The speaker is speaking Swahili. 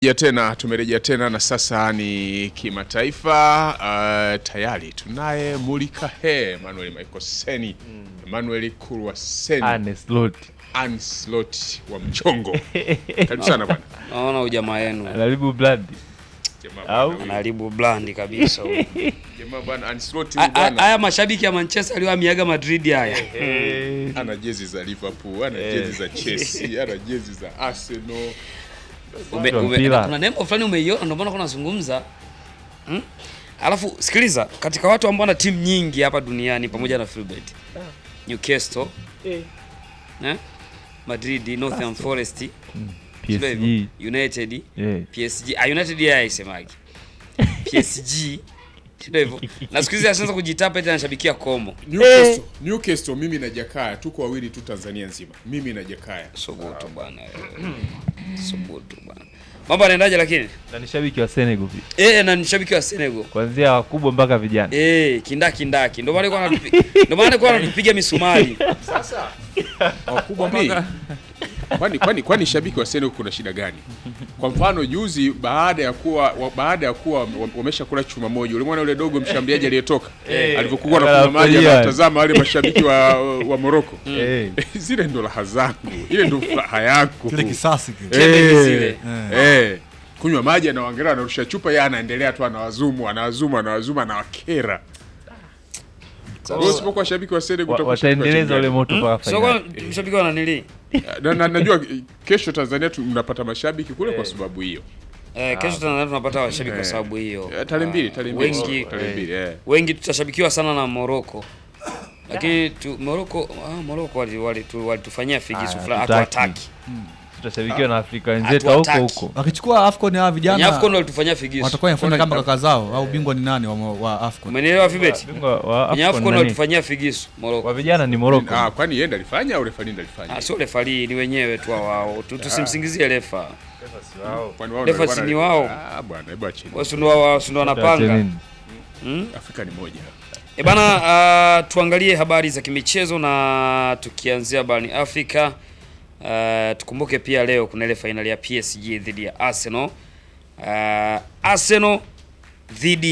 Ya tena tumerejea tena na sasa ni kimataifa. Uh, tayari tunaye Mulikahe Emmanuel Michael Seni Emmanuel Kurwaseni Arne Slot Anslot wa mchongo. Karibu sana bwana. Naona ujamaa yenu anaribu blood Jamaa Au? bwana huyu. anaharibu blandi kabisa huyu. Jamaa bwana Anslot A- huyu a- bwana Haya mashabiki ya Manchester aliyoamiaga Madrid haya Eh, ana jezi za Liverpool, ana Eh. jezi za Chelsea, ana jezi za Arsenal. Ume- wa ume- mpira. kuna nembo fulani umeiona, ndio maana kuna nazungumza hmm? Alafu sikiliza, katika watu ambao wana timu nyingi hapa duniani pamoja na Filbert, Newcastle eh? Madrid, Northern Forest, sio hivyo? PSG United, eh, PSG, ah, United yeye haisemagi PSG sio hivyo, na siku hizi ashaanza kujitapa eti anashabikia Como. Newcastle, Newcastle mimi na Jakaya tuko wawili tu Tanzania nzima. Mimi na Jakaya. Subutu bwana, subutu bwana. Mambo yanaendaje lakini? na ni shabiki wa Senegal pia Eh, na ni shabiki wa Senegal. kuanzia wakubwa mpaka vijana Eh, kindaki ndaki. Ndio maana alikuwa anatupi- ndio maana alikuwa anatupiga misumari. Sasa wakubwa kwani kwani kwani kwani shabiki wa Senegal kuna shida gani? Kwa mfano juzi baada ya kuwa wa, baada ya kuwa wame- wamesha kula chuma moja, ulimwona yule dogo mshambuliaji aliyetoka Eh. alivyokuwa na kunywa maji Anafurahia. anatazama wale mashabiki wa, wa Morocco. Eh, Zile ndo raha zangu, ile ndo furaha yangu. kile kisasi kile. Kelele Eh, zile. eh, kunywa maji anawaangalia, anarusha chupa, yeye anaendelea tu, anawazumu anawazumu anawazumu, anawakera. Wewe usipokuwa shabiki wa Senegal wa- utakuwa shabiki wa wataendeleza timu ule gani? moto mpaka Sio kwa fainali mshabiki wa nanili. na, na, najua eh, kesho Tanzania tu mnapata mashabiki kule kwa sababu hiyo. Eh, kesho Tanzania tunapata washabiki kwa Eh. sababu hiyo. Eh, Tarehe mbili, tarehe mbili, Wengi tarehe mbili, eh. wengi tutashabikiwa sana na Morocco. Lakini tu, Morocco ah, Morocco wali- wali- tu- walitufanyia figisu Ah, fulani hatutaki. hatuwataki. tutashabikiwa na Afrika wenzetu wa huko Hatuwataki. huko Wakichukua AFCON hawa Kwenye vijana AFCON walitufanyia figisu. watakuwa inafanya kama kaka zao au bingwa ni nani wa, wa AFCON? Umenielewa Fibet? Bingwa wa Kwenye AFCON AFCON nani? walitufanyia figisu Morocco. wa vijana ni Morocco Ah, kwani yeye ndo alifanya au refa ndo alifanya? Ah, sio refari ni wenyewe tu wao. Tu- Tusimsingizie refa. Kwani wao refa ndo si bwana- ni wao. Ah, bwana, hebu acheni. Wao si ndio wao si ndio wanapanga. Hmm? Afrika ni moja. E bana, uh, tuangalie habari za kimichezo na tukianzia barani Afrika. Uh, tukumbuke pia leo kuna ile fainali ya PSG dhidi ya Arsenal. Uh, Arsenal dhidi